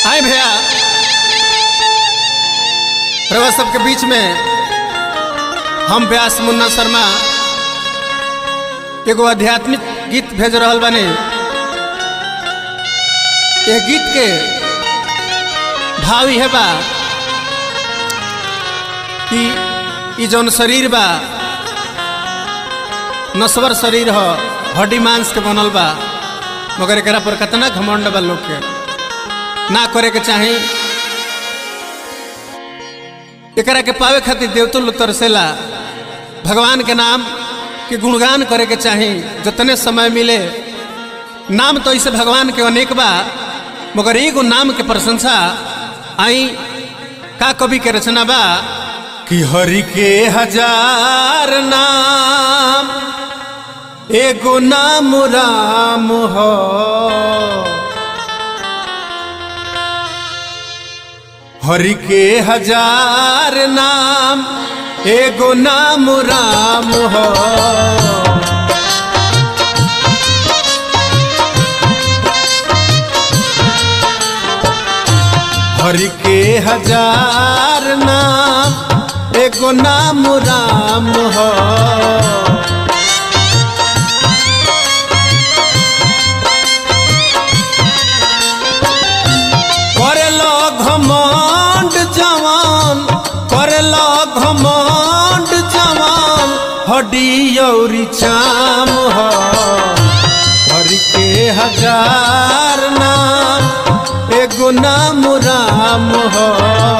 आए भैया रवा सबके बीच में हम व्यास मुन्ना शर्मा एगो आध्यात्मिक गीत भेज रहल बानी ये गीत के भाव है बा कि ई जौन शरीर बा नस्वर शरीर ह हड्डी मांस के बनल बा मगर एकरा पर कितना घमंड बा लोग के ना करे के चाही एकरा के पावे खातिर देवतो लोग तरसेला भगवान के नाम के गुणगान करे के चाही जितने समय मिले नाम तो ऐसे भगवान के अनेक बा मगर एगो नाम के प्रशंसा आई का कवि के रचना बा कि हरि के हजार नाम एगो नाम राम हो हरि के हजार नाम एगो नाम राम हो हरि के हजार नाम एगो नाम राम हो करेलो घमंड जवान करेलो घमंड जवान हड्डी औरी चाम हो हरि के हजार नाम एगो नाम राम हो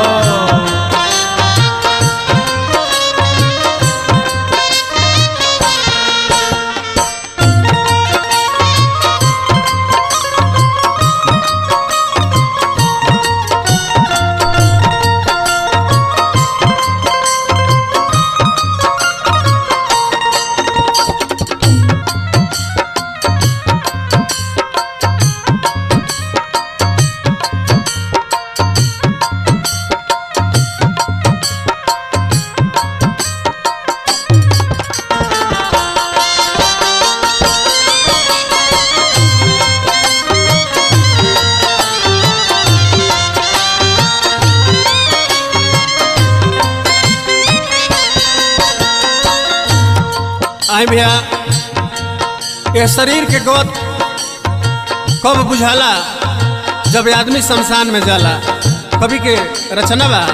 आई भैया ये शरीर के गोद कब बुझाला जब आदमी शमशान में जाला कभी के रचना बा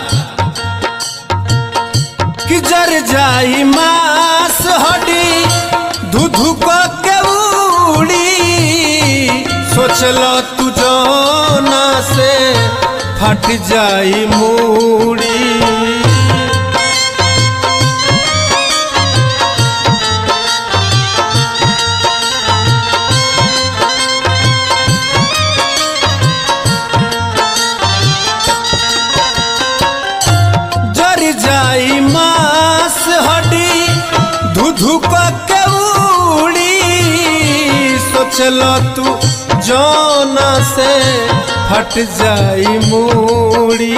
कि जर जाई मास हड्डी धु धु क के उड़ी सोचल तू जोना से फट जाई मूड़ी जर जाई मास हड्डी धु धु क के उड़ी सोचल तू जौना से फट जाई मूड़ी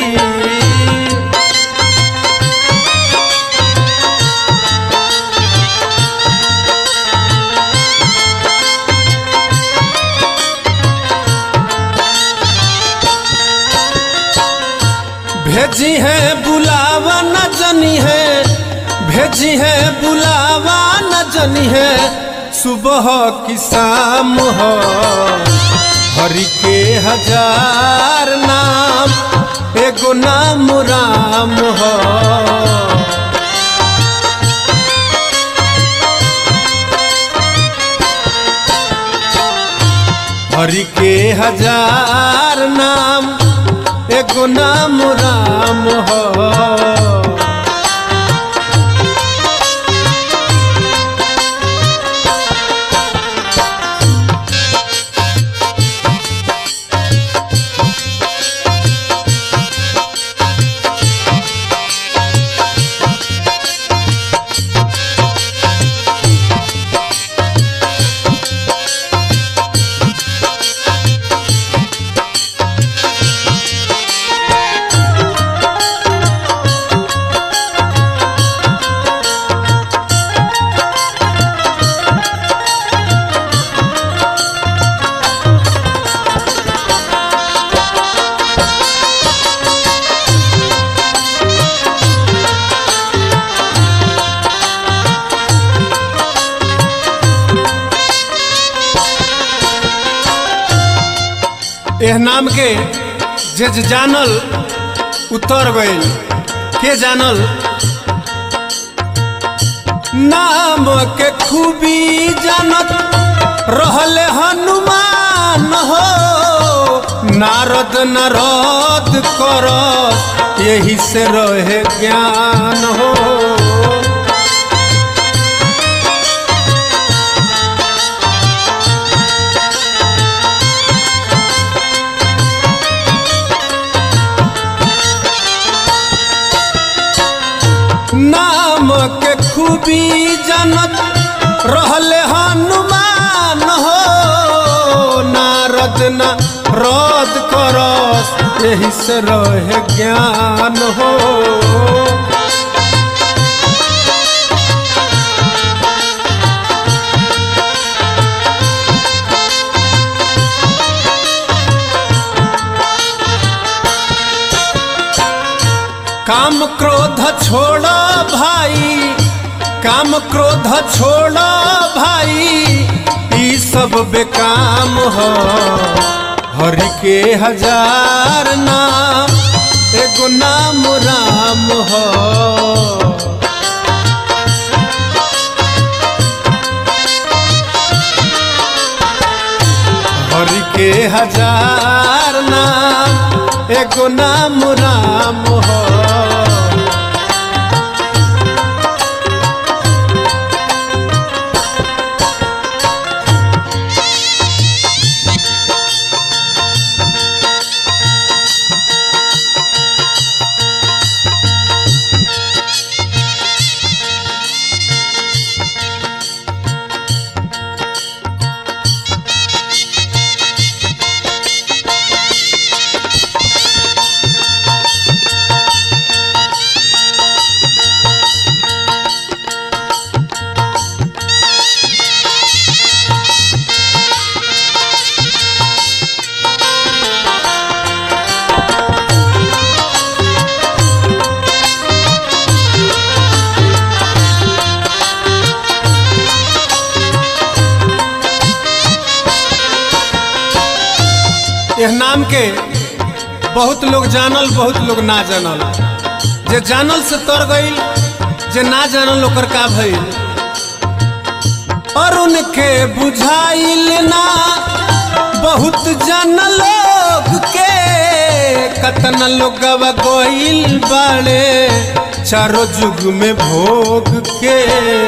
भेजी है बुलावा न जनी है भेजी है बुलावा न जनी है सुबह की शाम हो हरि के हजार नाम एगो नाम राम हो हरि के हजार नाम एगो नाम राम हो एह नाम के जे जे जानल उतर गइल के जानल नाम के खूबी जानत रहले हनुमान हो नारद नारद कर यही से रहे ज्ञान हो नाम के खूबी जनत रहले हनुमान हो नारद न रद करस यही से रहे ज्ञान हो काम क्रोध छोड़ो भाई काम क्रोध छोड़ो भाई ई सब बेकाम हो हरि के हजार नाम एगो नाम राम हो हरि के हजार नाम एगो नाम राम हो यह नाम के बहुत लोग जानल बहुत लोग ना जानल जे जानल से तर गईल जे ना जानल ओकर का भइल और उनके बुझाइल ना बहुत जन लोग के कतन लोग गईल बाड़े चारों जुग में भोग के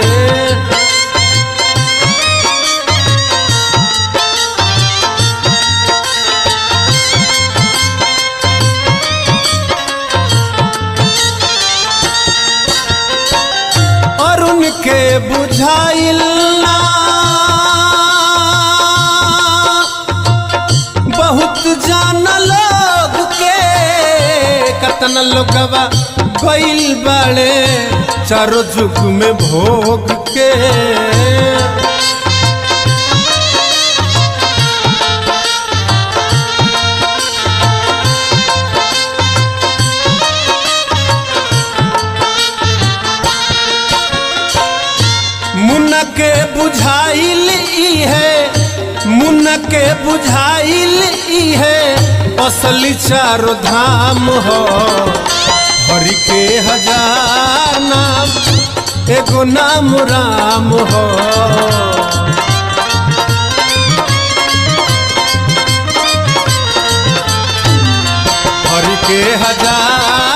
और उनके बुझाइल ना बहुत जान लोग के कतन लोगवा गइल बाड़े चारों जुग में भोग के मुन के बुझाइल ई है मुन के बुझाइल ई है असली चारो धाम हो हरि के हजार नाम एगो नाम राम हो हरि के हजार